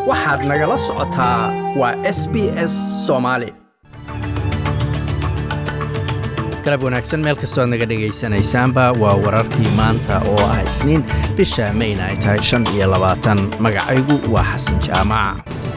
waxaad nagala socotaa waa s b s soomaali galab wanaagsan meel kastoo aad naga dhegaysanaysaanba waa wararkii maanta oo ah isniin bisha mayna ay tahay shan iyo labaatan magacaygu waa xasan jaamac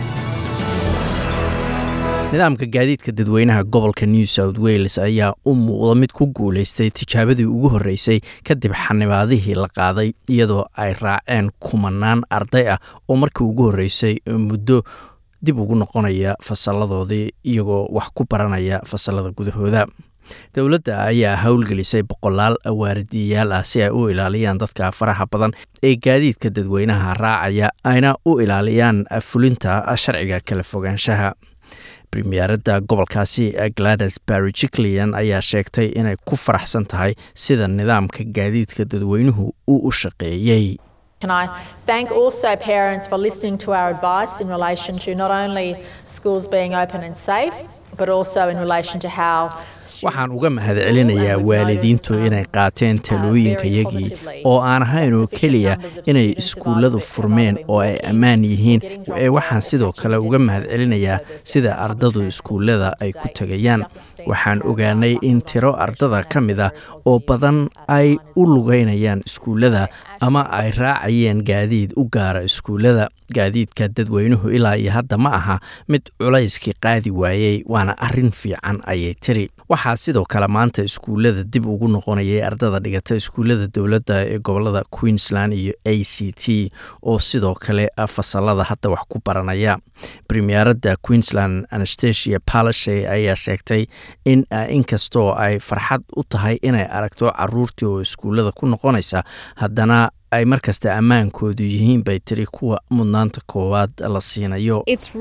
nidaamka gaadiidka dadweynaha gobolka new south wales ayaa u muuqda mid ku guulaystay tijaabadii ugu horreysay kadib xanibaadihii la qaaday iyadoo ay raaceen kumanaan arday ah oo markii ugu horreysay muddo dib ugu noqonaya fasalladoodii iyagoo wax ku baranaya fasallada gudahooda dowladda ayaa howlgelisay boqolaal waaridiyayaal ah si ay u ilaaliyaan dadka faraha badan ee gaadiidka dadweynaha raacaya ayna u ilaaliyaan fulinta sharciga kala fogaanshaha premieradda gobolkaasi glades barry jiclian ayaa sheegtay inay ku faraxsan tahay sida nidaamka gaadiidka dadweynuhu uu u shaqeeyey Can I thank also parents for listening to our advice in relation to not only schools being open and safe, but also in relation to how waxaan uga mahadcelinayaa waalidiintu inay qaateen talooyinkayagii oo aan ahayn oo keliya inay iskuulladu furmeen oo ay ammaan yihiin ee waxaan sidoo kale uga mahadcelinayaa sida ardadu iskuullada ay ku tegayaan waxaan ogaanay in tiro ardada ka mid ah oo badan ay u lugaynayaan iskuullada ama ay raacayeen gaadiid u gaara iskuullada gaadiidka dadweynuhu ilaa iyo hadda ma aha mid culayskii qaadi waayey waana arrin fiican ayay tiri waxaa sidoo kale maanta iskuullada dib ugu noqonayay ardada dhigata iskuullada dowladda ee gobolada queensland iyo a c t oo sidoo kale fasalada hadda wax ku baranaya premieradda queensland anastasia palashe ayaa sheegtay in inkastoo ay farxad u tahay inay aragto caruurtii oo iskuullada ku noqonaysa haddana ay markasta ammaankoodu yihiin bay tiri kuwa mudnaanta koowaad la siinayo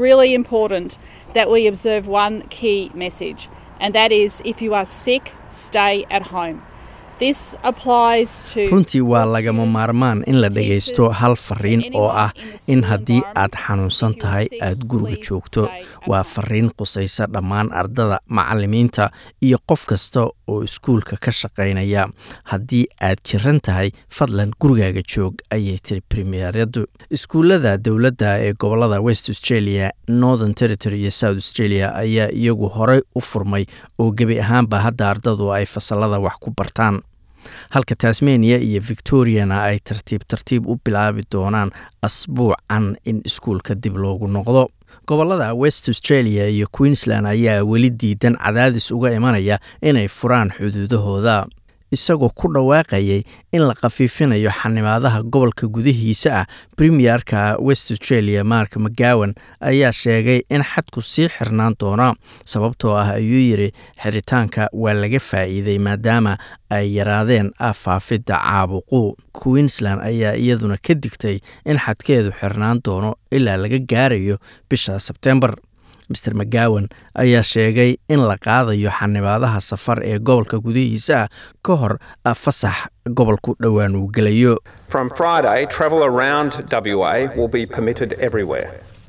runtii waa lagama maarmaan in la dhagaysto hal fariin oo ah in haddii aad xanuunsan tahay aad guriga joogto waa fariin qusaysa dhammaan ardada macalimiinta iyo qof kasta oo iskuulka ka shaqaynaya haddii aad jiran tahay fadlan gurigaaga joog ayay tiri premieryadu iskuullada dowladda ee gobolada west australia northern territory iyo south australia ayaa iyagu horey u furmay oo gebi ahaanba hadda ardadu ay fasalada wax ku bartaan halka tasmania iyo victoriana ay tartiib tartiib u bilaabi doonaan asbuucan in iskuulka dib loogu noqdo gobolada west australia iyo queensland ayaa weli diidan cadaadis uga imanaya inay furaan xuduudahooda isagoo ku dhawaaqayay in la khafiifinayo xanimaadaha gobolka gudihiisa ah premierka west australia mark mcgowan ayaa sheegay in xadku sii xirnaan doona sababtoo ah ayuu yidhi xiritaanka waa laga faa'iiday maadaama ay yaraadeen faafidda caabuqu queensland ayaa iyaduna ka digtay in xadkeedu xirnaan doono ilaa laga gaarayo bisha sebtembar master mcgowan ayaa sheegay in la qaadayo xanibaadaha safar ee gobolka gudihiisa ah ka hor fasax gobolku dhowaan uu gelayo From Friday, travel around WA will be permitted everywhere,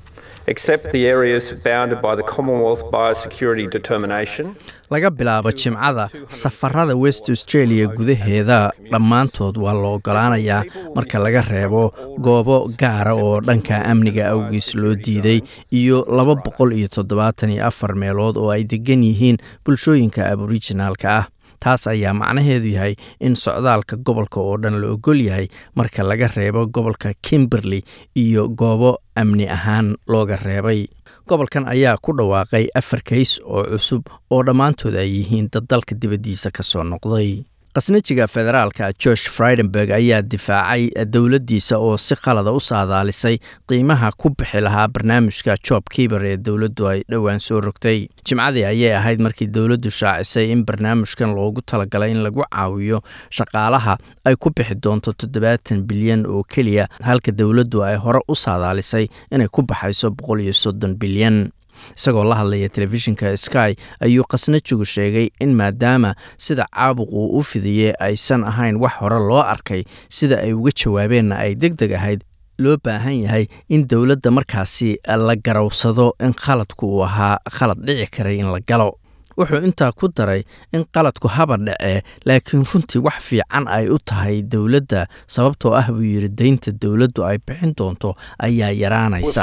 except the areas bounded by the Commonwealth Biosecurity Determination. laga bilaabo jimcada safarada west australia gudaheeda dhammaantood waa la ogolaanayaa marka laga reebo goobo gaara oo dhanka amniga awgiis loo diiday iyo laba boqol iyo toddobaatan iyo afar meelood oo ay degan yihiin bulshooyinka aborijinaalka ah taas ayaa macnaheedu yahay in socdaalka gobolka oo dhan la ogol yahay marka laga reebo gobolka kimberley iyo goobo amni ahaan looga reebay gobolkan ayaa ku dhawaaqay afar kays oo cusub oo dhammaantood ay yihiin dad dalka dibaddiisa ka soo noqday khasnajiga federaalka george fridenberg ayaa difaacay dowladdiisa oo si qalada u saadaalisay qiimaha ku bixi lahaa barnaamijka job kiiber ee dowladdu ay dhowaan soo rogtay jimcadii ayay ahayd markii dowladdu shaacisay in barnaamijkan loogu talagalay in lagu caawiyo shaqaalaha ay ku bixi doonto toddobaatan bilyan oo keliya halka dowladdu ay hore u saadaalisay inay ku baxayso boqol iyo soddon bilyan isagoo la hadlaya telefishinka sky ayuu khasnajigu sheegay in maadaama sida caabuq uu u fidiyey aysan ahayn wax hore loo arkay sida ay uga jawaabeenna ay deg deg ahayd loo baahan yahay in dowladda markaasi la garowsado in khaladku uu ahaa khalad dhici karay in la galo wuxuu intaa ku daray in qaladku haba dhacee laakiin runtii wax fiican ay u tahay dowladda sababtoo ah buu yidhi deynta dowladdu ay bixin doonto ayaa yaraanaysa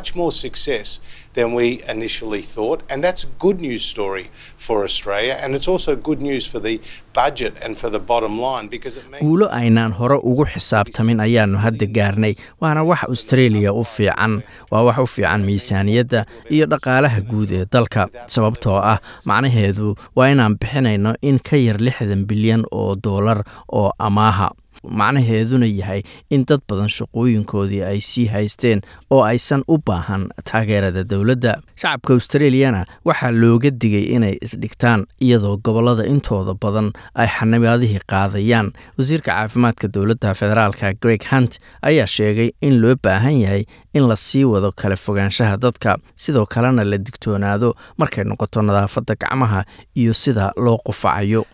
than we initially thought. And that's a good news story for Australia. And it's also good news for the budget and for the bottom line because it means. guulo aynaan hore ugu xisaabtamin ayaannu hadda gaarnay waana wax australia u fiican waa wax u fiican miisaaniyadda iyo dhaqaalaha guud ee dalka sababtoo ah macnaheedu waa inaan bixinayno in ka yar lixdan bilyan oo doolar oo amaaha macnaheeduna yahay in dad badan shaqooyinkoodii ay sii haysteen oo aysan u baahan taageerada dowladda shacabka australiyana waxaa looga digay inay isdhigtaan iyadoo gobollada intooda badan ay xanibaadihii qaadayaan wasiirka caafimaadka dowladda federaalka greg hunt ayaa sheegay in loo baahan yahay in la sii wado kala fogaanshaha dadka sidoo kalena la digtoonaado markay noqoto nadaafadda gacmaha iyo sida loo qufacayo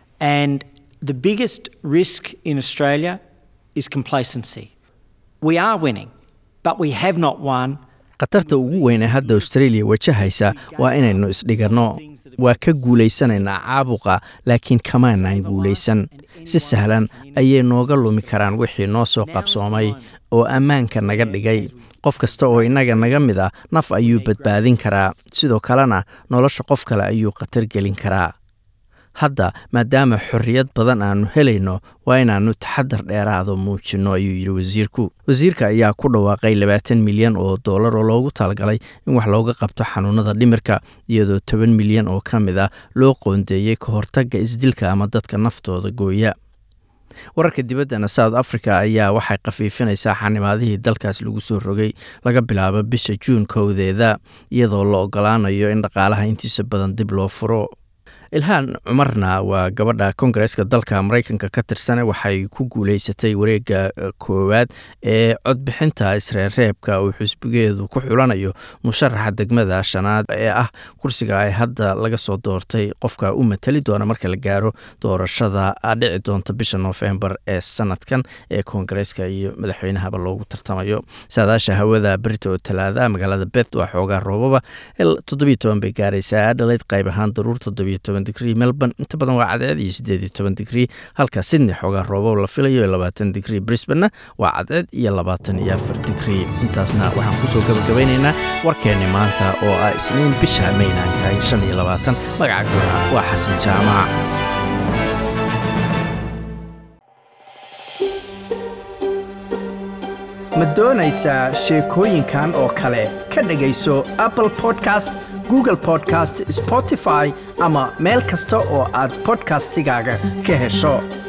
The biggest risk in Australia is complacency. We are winning, but we have not won. khatarta ugu weyn ee hadda australia wajahaysa waa inaynu isdhiganno waa ka guulaysanaynaa caabuqa laakiin kamaanaan guulaysan si sahlan ayay nooga lumi karaan wixii noo soo qabsoomay oo ammaanka naga dhigay qof kasta oo innaga naga mid ah naf ayuu badbaadin karaa sidoo kalena nolosha qof kale ayuu khatar gelin karaa hadda maadaama xorriyad badan aannu helayno waa inaannu taxadar dheeraado muujinno ayuu yidhi wasiirku wasiirka ayaa ku dhawaaqay labaatan milyan oo dollar oo loogu talagalay in wax looga qabto xanuunada dhimirka iyadoo toban milyan oo ka mid ah loo qoondeeyey ka hortagga isdilka ama dadka naftooda gooya wararka dibaddana south africa ayaa waxay khafiifinaysaa xanimaadihii dalkaas lagu soo rogay laga bilaabo bisha juun kowdeeda iyadoo la ogolaanayo in dhaqaalaha intiisa badan dib loo furo ilhaan cumarna waa gabadha kongareeska dalka maraykanka ka tirsane waxay ku guuleysatay wareegga koowaad ee codbixinta isreerreebka uu xusbigeedu ku xulanayo musharaxa degmada shanaad ee ah kursiga ay hadda laga soo doortay qofka u matali doona marka la gaaro doorashada dhici doonta bisha noofembar ee sanadkan ee kongareeska iyo madaxweynahaba loogu tartamayo saadaasha hawada berita oo talaada magaalada bet waa xoogaa roobaba toddobiyo toban bay gaaraysaa adhalayd qayb ahaan daruur toddobiyo toban digrii melbourne inta badan waa cadceed iyo siddeed iyo toban digrii halka sydney xoogaa roobo la filayo labaatan digrii brisbanna waa cadceed iyo labaatan iyo afar digrii intaasna waxaan kusoo gabagabaynaynaa warkeenni maanta oo ah isniin bisha mayna ay tahay shan iyo labaatan magacagoona waa xasan jaamac ma doonaysaa sheekooyinkan oo kale ka dhegayso apple podcast google podcast spotify ama meel kasta oo aad bodkastigaaga ka hesho